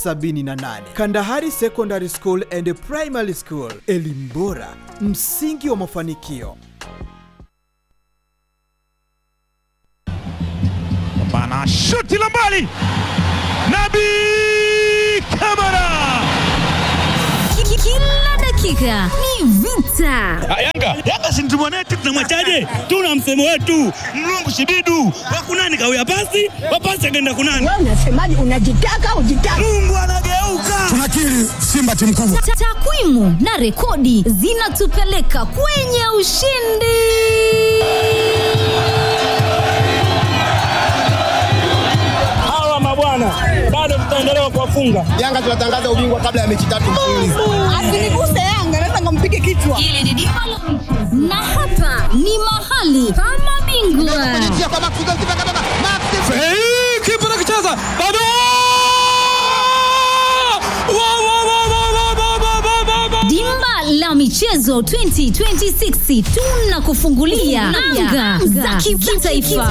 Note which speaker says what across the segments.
Speaker 1: 78 Kandahari Secondary School and Primary School, elimu bora, msingi wa mafanikio.
Speaker 2: Bana shuti la mbali, Nabi Kamara.
Speaker 3: Kila dakika ni vita.
Speaker 2: Yanga Yanga si mtu mwanetu, tunamwachaje? Tuna msemo wetu mlungu shibidu wakunani kawia pasi wapasi akaenda kunani.
Speaker 4: Wewe unasemaje? Unajitaka ujitaka.
Speaker 2: Mungu anageuka.
Speaker 5: tunakiri Simba timu kubwa.
Speaker 3: Ta- Takwimu na rekodi zinatupeleka kwenye ushindi.
Speaker 2: Hawa mabwana bado tutaendelea kuwafunga.
Speaker 5: Yanga tunatangaza ubingwa kabla ya mechi tatu mfululizo.
Speaker 4: Asiniguse Yanga, naweza nikampige kichwa.
Speaker 3: Hili ni dimba la michezo. na hapa ni mahali pa mabingwa.
Speaker 2: Hey, kipa nakicheza bado Wa, wa, wa, wa, wa, wa, wa, wa, wa, wa.
Speaker 3: Dimba la michezo 2026 tunakufungulia anga za kimataifa.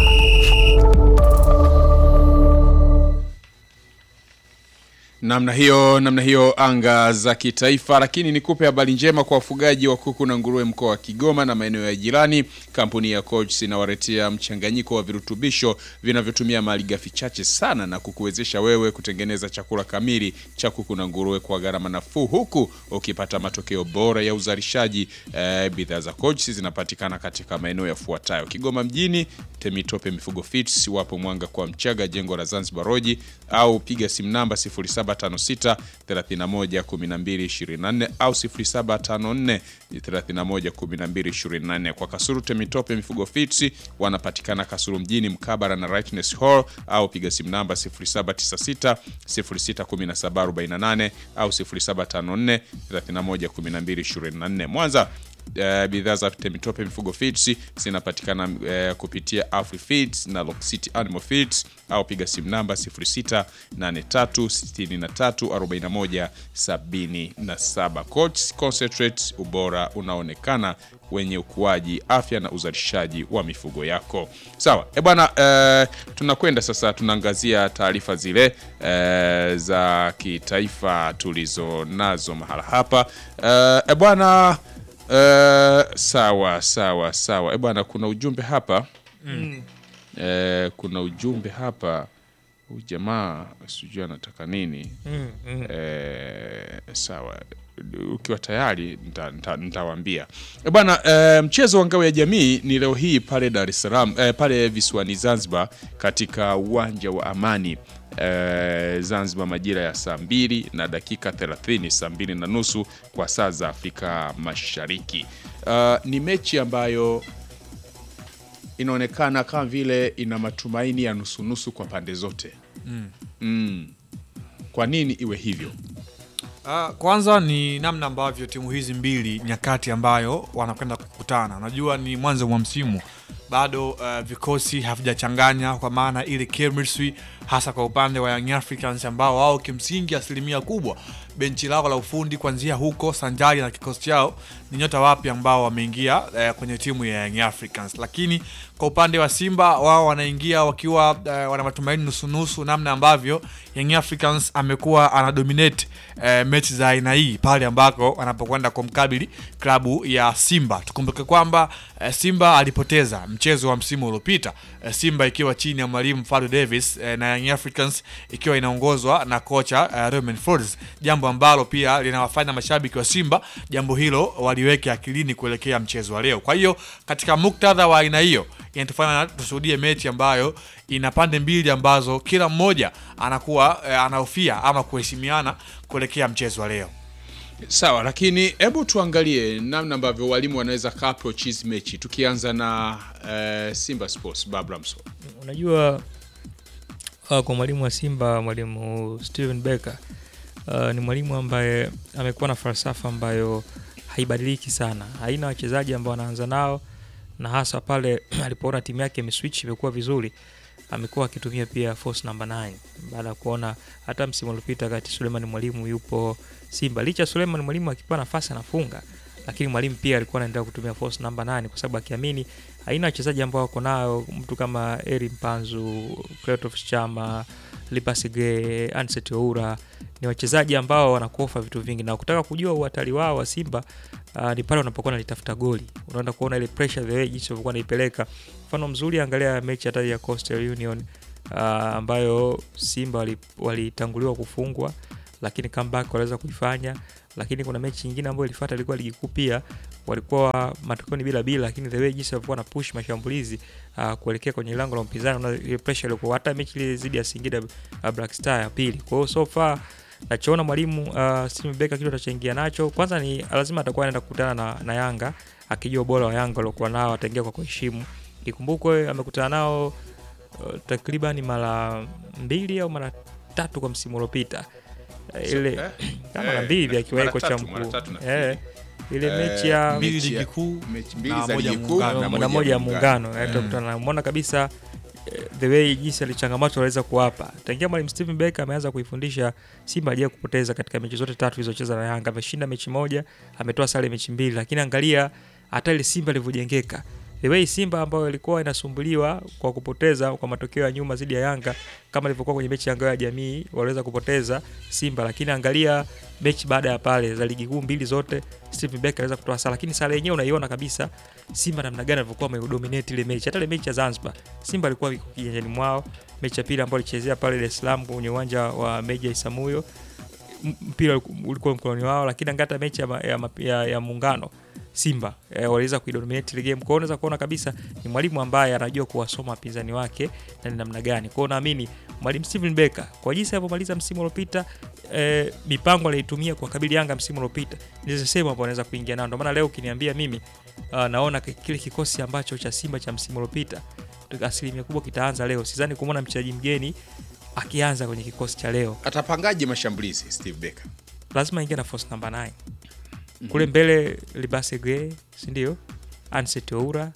Speaker 6: namna hiyo namna hiyo anga za kitaifa lakini nikupe habari njema kwa wafugaji wa kuku na nguruwe mkoa wa kigoma na maeneo ya jirani kampuni ya coach inawaletea mchanganyiko wa virutubisho vinavyotumia malighafi chache sana na kukuwezesha wewe kutengeneza chakula kamili cha kuku na nguruwe kwa gharama nafuu huku ukipata matokeo bora ya uzalishaji eh, bidhaa za coach zinapatikana katika maeneo yafuatayo kigoma mjini temitope mifugo fits wapo mwanga kwa mchaga jengo la zanzibar roji au piga simu namba 0756 31 12 24 au 0754 31 12 24 kwa kasuru temitope mifugo fits wanapatikana kasuru mjini mkabara na rightness hall au piga simu namba 0796 061748 au 0754 31 12 24 mwanza Uh, bidhaa za temitope mifugo feeds zinapatikana uh, kupitia Afri Feeds na Lock City Animal Feeds au piga simu namba 0683634177. Coach Concentrate, ubora unaonekana wenye ukuaji, afya na uzalishaji wa mifugo yako. Sawa, e bwana, eh, tunakwenda sasa, tunaangazia taarifa zile eh, za kitaifa tulizo nazo mahala hapa eh, e bwana eh, sawa sawa sawa, e bwana, kuna ujumbe hapa eh, kuna ujumbe hapa huyu jamaa sijui anataka nini eh, sawa ukiwa tayari nita- nita- nitawaambia Eh, bwana eh, mchezo wa ngao ya jamii ni leo hii pale Dar es Salaam eh, pale visiwani Zanzibar katika uwanja wa Amani eh, Zanzibar majira ya saa mbili na dakika 30 saa mbili na nusu kwa saa za Afrika Mashariki. Uh, ni mechi ambayo inaonekana kama vile ina matumaini ya nusunusu kwa pande zote mm. Kwa nini iwe hivyo?
Speaker 7: Uh, kwanza ni namna ambavyo timu hizi mbili nyakati ambayo wanakwenda kukutana. Unajua ni mwanzo mwa msimu bado uh, vikosi havijachanganya kwa maana ile chemistry, hasa kwa upande wa Young Africans ambao wao kimsingi asilimia kubwa benchi lao la ufundi kuanzia huko sanjari na kikosi chao ni nyota wapya ambao wameingia eh, kwenye timu ya Young Africans, lakini kwa upande wa Simba wao wanaingia wakiwa eh, wana matumaini nusunusu, namna ambavyo Young Africans amekuwa anadominate eh, mechi za aina hii pale ambako wanapokwenda kumkabili klabu ya Simba. Tukumbuke kwamba eh, Simba alipoteza mchezo wa msimu uliopita eh, Simba ikiwa chini ya mwalimu Fadu Davis eh, na Young Africans ikiwa inaongozwa na kocha eh, Romain Folz, jambo ambalo pia linawafanya mashabiki wa Simba jambo hilo waliweke akilini kuelekea mchezo wa leo. Kwa hiyo katika muktadha wa aina hiyo inatufanya tushuhudie mechi ambayo ina pande mbili ambazo kila mmoja anakuwa eh, anahofia ama kuheshimiana kuelekea mchezo wa leo.
Speaker 6: Sawa, lakini hebu tuangalie namna ambavyo walimu wanaweza ka approach hizi mechi, tukianza na eh, Simba Sports Babramso.
Speaker 8: Unajua uh, kwa mwalimu wa Simba mwalimu Steven Becker uh, ni mwalimu ambaye amekuwa na falsafa ambayo haibadiliki sana, haina wachezaji ambao anaanza nao, na hasa pale alipoona timu yake imeswitch imekuwa vizuri, amekuwa akitumia pia force number 9 baada ya kuona hata msimu uliopita wakati Suleiman Mwalimu yupo Simba, licha ya Suleiman Mwalimu akipewa nafasi anafunga, lakini mwalimu pia alikuwa anaendelea kutumia false number 9 kwa sababu akiamini aina wachezaji ambao wako nayo mtu kama Eri Mpanzu, Clatous Chama, Lipasige, Anset Oura ni wachezaji ambao wanakuofa vitu vingi, na kutaka kujua uhatari wao wa Simba uh, ni pale wanapokuwa nalitafuta goli. Unaenda kuona ile pressure the way jinsi walivyokuwa naipeleka. Mfano mzuri, angalia mechi hata ya Coastal Union uh, ambayo Simba wali- walitanguliwa kufungwa lakini comeback waliweza kuifanya, lakini kuna mechi nyingine ambayo ilifuata ilikuwa ligi kuu pia walikuwa matokeo ni bila bila, lakini the way jinsi walikuwa na push mashambulizi uh, kuelekea kwenye lango la mpinzani, na ile pressure ilikuwa hata mechi ile zidi ya Singida uh, Black Star ya pili. Kwa hiyo so far nachoona mwalimu uh, Steven Becker kitu atachoingia nacho kwanza ni lazima atakuwa anaenda kukutana na, na Yanga akijua ubora wa Yanga waliokuwa nao, ataingia kwa kuheshimu. Ikumbukwe amekutana nao uh, takriban mara mbili au mara tatu kwa msimu uliopita Eh, ile
Speaker 6: eh,
Speaker 8: kama mara
Speaker 6: eh,
Speaker 8: mbili hivi
Speaker 6: mara
Speaker 8: akiwahi
Speaker 6: tatu,
Speaker 8: kocha
Speaker 6: mara
Speaker 8: mkuu
Speaker 6: tatu nafikiri.
Speaker 8: eh, ile
Speaker 6: Eh,
Speaker 8: mechi ya
Speaker 7: mbili
Speaker 6: mechi ya-
Speaker 7: ligi kuu
Speaker 6: mechi mbili
Speaker 7: na
Speaker 6: za
Speaker 7: moja
Speaker 6: ligi kuu
Speaker 7: muungano.
Speaker 8: na moja ya muungano eh, tutakutana na umeona kabisa eh, the way jinsi alichangamoto aliweza kuwapa tangia mwalimu Steven Becker ameanza kuifundisha Simba hajawahi kupoteza katika mechi zote tatu zilizocheza na Yanga. Ameshinda mechi moja, ametoa sare mechi mbili, lakini angalia hata ile Simba ilivyojengeka the way Simba ambayo ilikuwa inasumbuliwa kwa kupoteza kwa matokeo ya nyuma dhidi ya Yanga kama ilivyokuwa kwenye mechi ya ngao ya jamii waliweza kupoteza Simba, lakini angalia mechi baada ya pale za ligi kuu mbili zote Steven Becker aliweza kutoa sare, lakini sare yenyewe unaiona kabisa Simba namna gani alivyokuwa amedominate ile mechi. Hata ile mechi ya Zanzibar Simba alikuwa iko kiganjani mwao. Mechi ya pili ambayo alichezea pale Dar es Salaam kwenye uwanja wa Meja Isamuyo m- mpira ulikuwa mkononi wao, lakini angata mechi ya, ma- ya, ma- ya, ya muungano Simba eh, waliweza kuidominate ile game. Kwa hiyo unaweza kuona kabisa ni mwalimu ambaye anajua kuwasoma wapinzani wake na ni namna gani. Kwa hiyo naamini mwalimu Steven Becker kwa jinsi alivyomaliza msimu uliopita eh, mipango aliyoitumia kwa kabili Yanga msimu uliopita ndizo sehemu ambapo anaweza kuingia nao. Ndio maana leo ukiniambia mimi uh, naona ki- kile kikosi ambacho cha Simba cha msimu uliopita asilimia kubwa kitaanza leo. Sidhani kumwona mchezaji mgeni akianza kwenye kikosi cha leo.
Speaker 6: Atapangaje mashambulizi Steve Becker?
Speaker 8: Lazima ingia na force number 9 kule mbele Libase Gray, si ndio? Anset Oura,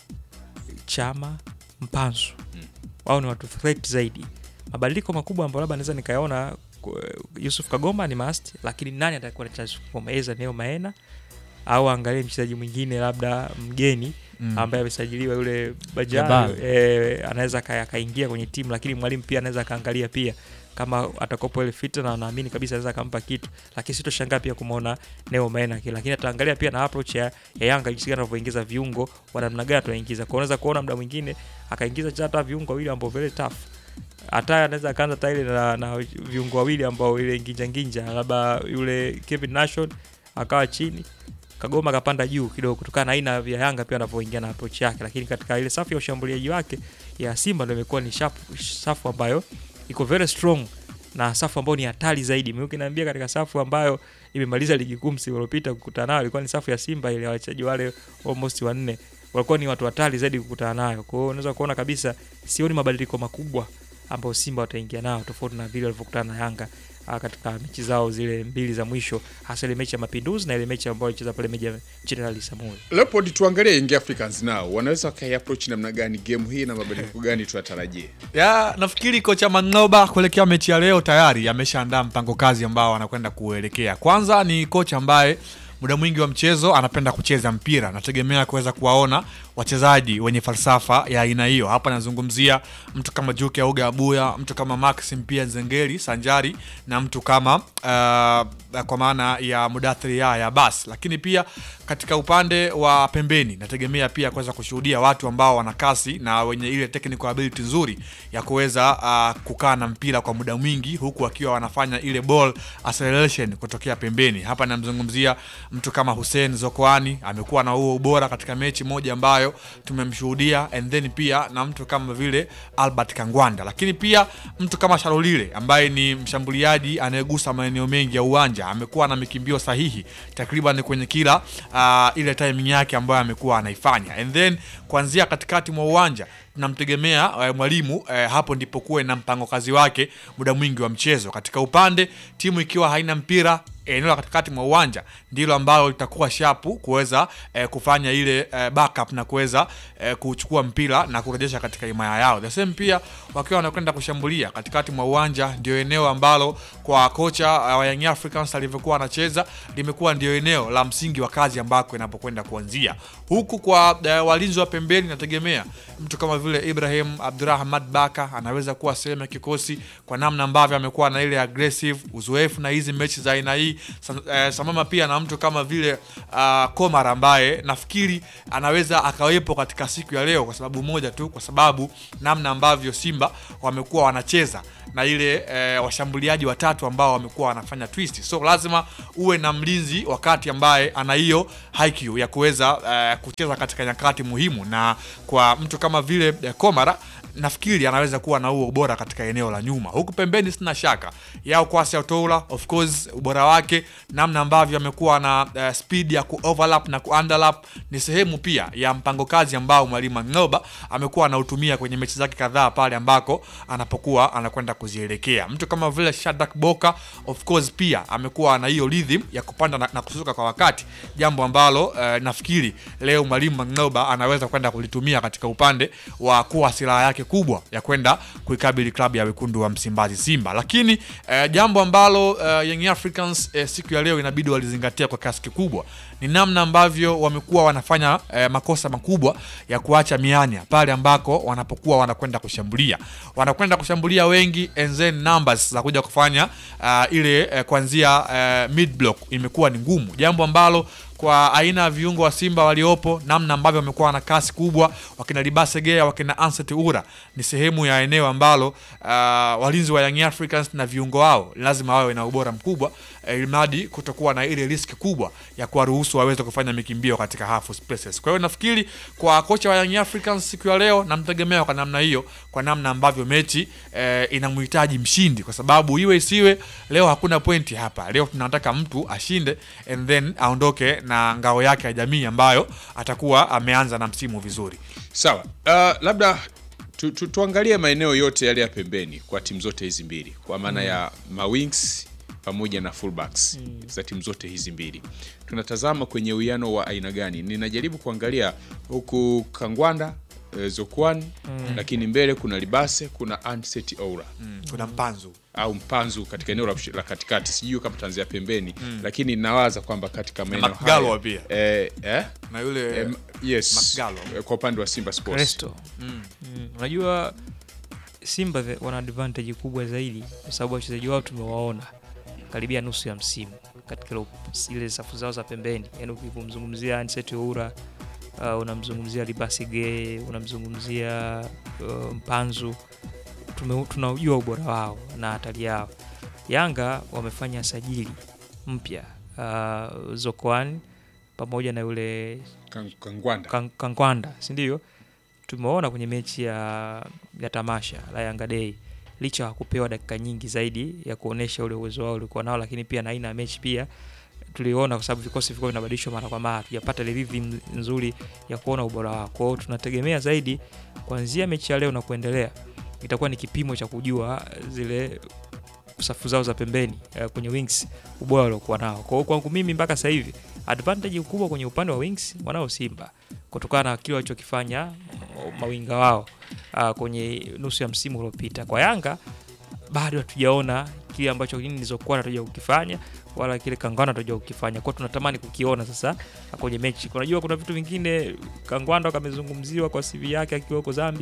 Speaker 8: Chama, Mpanzu wao ni watu threat zaidi. Mabadiliko makubwa ambayo labda naweza nikayaona ku- Yusuf Kagoma ni must, lakini nani atakuwa na Yusuf Kagoma? Eza Neo Maena au angalie mchezaji mwingine labda mgeni
Speaker 7: Mm.
Speaker 8: ambaye amesajiliwa yule
Speaker 7: Jabal.
Speaker 8: Bajali eh, anaweza aka- akaingia kwenye timu, lakini mwalimu pia anaweza akaangalia pia kama atakopo ile fit na naamini kabisa anaweza akampa kitu, lakini sitoshangaa pia kumwona Neo Maena kile, lakini ataangalia pia na approach ya, ya Yanga jinsi gani anavyoingiza viungo wa namna gani ataingiza. Kwa unaweza kuona muda mwingine akaingiza hata viungo wawili ambao very tough hata anaweza akaanza hata ile na, na viungo wawili ambao ile nginja nginja, labda yule Kevin Nation akawa chini Kagoma akapanda juu kidogo kutokana na aina ya Yanga pia anavyoingia na approach yake, lakini katika ile safu ya ushambuliaji wake ya Simba ndio imekuwa ni sharp, safu ambayo iko very strong na safu ambayo ni hatari zaidi. Mimi ukiniambia katika safu ambayo imemaliza ligi kuu msimu uliopita kukutana nayo ilikuwa ni safu ya Simba ile ya wachezaji wale almost wanne walikuwa ni watu hatari zaidi kukutana nayo. Kwa hiyo unaweza kuona kabisa sioni mabadiliko makubwa ambayo Simba wataingia nao tofauti na vile walivyokutana na Yanga ah, katika mechi zao zile mbili za mwisho, hasa ile mechi ya Mapinduzi na ile mechi ambayo walicheza pale Meja General Samuel.
Speaker 6: Leopold, tuangalie Young Africans nao wanaweza wakai approach namna gani game hii na mabadiliko gani tuyatarajie?
Speaker 7: ya nafikiri kocha Mangoba kuelekea mechi ya leo tayari ameshaandaa mpango kazi ambao anakwenda kuelekea. Kwanza ni kocha ambaye muda mwingi wa mchezo anapenda kucheza mpira, nategemea kuweza kuwaona wachezaji wenye falsafa ya aina hiyo. Hapa nazungumzia mtu kama Juke Auga Abuya, mtu kama Maxim pia Zengeli Sanjari na mtu kama uh, kwa maana ya Mudathiri ya bas, lakini pia katika upande wa pembeni nategemea pia kuweza kushuhudia watu ambao wana kasi na wenye ile technical ability nzuri ya kuweza uh, kukaa na mpira kwa muda mwingi huku wakiwa wanafanya ile ball acceleration kutokea pembeni. Hapa namzungumzia mtu kama Hussein Zokoani, amekuwa na huo ubora katika mechi moja ambayo tumemshuhudia, and then pia na mtu kama vile Albert Kangwanda, lakini pia mtu kama Shalolile ambaye ni mshambuliaji anayegusa maeneo mengi ya uwanja, amekuwa na mikimbio sahihi takriban kwenye kila uh, ile timing yake ambayo amekuwa anaifanya, and then kuanzia katikati mwa uwanja tunamtegemea eh, mwalimu eh, hapo ndipo kuwe na mpango kazi wake muda mwingi wa mchezo. Katika upande timu ikiwa haina mpira eneo la katikati mwa uwanja ndilo ambalo litakuwa shapu kuweza eh, kufanya ile eh, backup na kuweza eh, kuchukua mpira na kurejesha katika himaya yao. The same pia wakiwa wanakwenda kushambulia katikati mwa uwanja, ndio eneo ambalo kwa kocha uh, wa Young Africans alivyokuwa anacheza limekuwa ndio eneo la msingi wa kazi ambako inapokwenda kuanzia. Huku kwa uh, walinzi wa pembeni, nategemea mtu kama vile Ibrahim Abdurahmad Baka anaweza kuwa sehemu ya kikosi kwa namna ambavyo amekuwa na ile aggressive uzoefu na hizi mechi za aina hii Sa- eh, sambamba pia na mtu kama vile uh, Komar ambaye nafikiri anaweza akawepo katika siku ya leo kwa sababu moja tu, kwa sababu namna ambavyo Simba wamekuwa wanacheza na ile eh, washambuliaji watatu ambao wamekuwa wanafanya twist, so lazima uwe na mlinzi wakati ambaye ana hiyo IQ ya kuweza eh, kucheza katika nyakati muhimu, na kwa mtu kama vile eh, Komara nafikiri anaweza kuwa na huo ubora katika eneo la nyuma. Huku pembeni sina shaka yao Kwasi Otola, of course ubora wake, namna ambavyo amekuwa na uh, speed ya kuoverlap na kuunderlap ni sehemu pia ya mpango kazi ambao mwalimu Ng'oba amekuwa anautumia kwenye mechi zake kadhaa pale ambako anapokuwa anakwenda kuzielekea. Mtu kama vile Shadrack Boka of course pia amekuwa na hiyo rhythm ya kupanda na, na kushuka kwa wakati, jambo ambalo uh, nafikiri leo mwalimu Ng'oba anaweza kwenda kulitumia katika upande wa kuwa silaha yake kubwa ya kwenda kuikabili klabu ya wekundu wa Msimbazi Simba. Lakini eh, jambo ambalo eh, Young Africans eh, siku ya leo inabidi walizingatia kwa kiasi kikubwa ni namna ambavyo wamekuwa wanafanya eh, makosa makubwa ya kuacha mianya pale ambako wanapokuwa wanakwenda kushambulia, wanakwenda kushambulia wengi and then numbers za kuja kufanya uh, ile eh, kuanzia eh, mid block imekuwa ni ngumu, jambo ambalo kwa aina ya viungo wa Simba waliopo, namna ambavyo wamekuwa na kasi kubwa, wakina Libasegea, wakina Anset Ura, ni sehemu ya eneo ambalo uh, walinzi wa Young Africans na viungo wao lazima wawe na ubora mkubwa, eh, ilimradi kutokuwa na ile riski kubwa ya kuwaruhusu waweze kufanya mikimbio katika half spaces. Kwa hiyo nafikiri kwa kocha wa Young Africans siku ya leo namtegemea kwa namna hiyo, kwa namna ambavyo mechi eh, inamhitaji mshindi, kwa sababu iwe isiwe, leo hakuna pointi hapa. Leo tunataka mtu ashinde and then aondoke na ngao yake ya jamii ambayo atakuwa ameanza na msimu vizuri.
Speaker 6: Sawa, uh, labda tu, tu, tuangalie maeneo yote yale ya pembeni kwa timu zote hizi mbili kwa maana ya mawings pamoja na fullbacks za timu zote hizi mbili. Tunatazama kwenye uwiano wa aina gani? Ninajaribu kuangalia huku Kangwanda eh, Zokwan lakini mbele kuna Libase, kuna Anset Oura
Speaker 7: Kuna mpanzu
Speaker 6: au Mpanzu katika eneo la, la katikati, sijui kama tanzia pembeni lakini nawaza kwamba katika maeneo
Speaker 7: Mcgalwa
Speaker 6: haya
Speaker 7: pia.
Speaker 6: eh, eh?
Speaker 7: na yule
Speaker 6: Em, yes
Speaker 7: Mcgalwa.
Speaker 6: eh, kwa upande wa Simba Sports
Speaker 8: Resto. Mm. Unajua Simba the- wana advantage kubwa zaidi kwa sababu wachezaji wao tumewaona karibia nusu ya msimu katika ile- ile safu zao za pembeni, yaani ukimzungumzia Anset Oura uh, unamzungumzia Libasi Gay, unamzungumzia uh, Mpanzu, tume- tunaujua ubora wao na hatari yao. Yanga wamefanya sajili mpya uh, Zokoan pamoja na yule
Speaker 6: Kang- Kangwanda
Speaker 8: Kan- Kangwanda, si ndio? Tumeona kwenye mechi ya, ya tamasha la Yanga Day, licha ya kupewa dakika nyingi zaidi ya kuonesha ule uwezo wao ulikuwa nao, lakini pia na aina ya mechi pia tuliona, kwa sababu vikosi vilikuwa vinabadilishwa mara kwa mara, tujapata ile rhythm nzuri ya kuona ubora wao. Kwa hiyo tunategemea zaidi kuanzia mechi ya leo na kuendelea, itakuwa ni kipimo cha kujua zile safu zao za pembeni eh, kwenye wings ubora waliokuwa nao. Kwa hiyo kwangu mimi mpaka sasa hivi advantage kubwa kwenye upande wa wings wanao Simba kutokana na kile walichokifanya mm, mawinga wao ah, kwenye nusu ya msimu uliopita. Kwa Yanga bado hatujaona kile ambacho nilizokuwa natuja kukifanya wala kile Kangwana natuja kukifanya. Kwa hiyo tunatamani kukiona sasa kwenye mechi. Unajua kuna vitu vingine Kangwanda kamezungumziwa kwa CV yake akiwa huko Zambia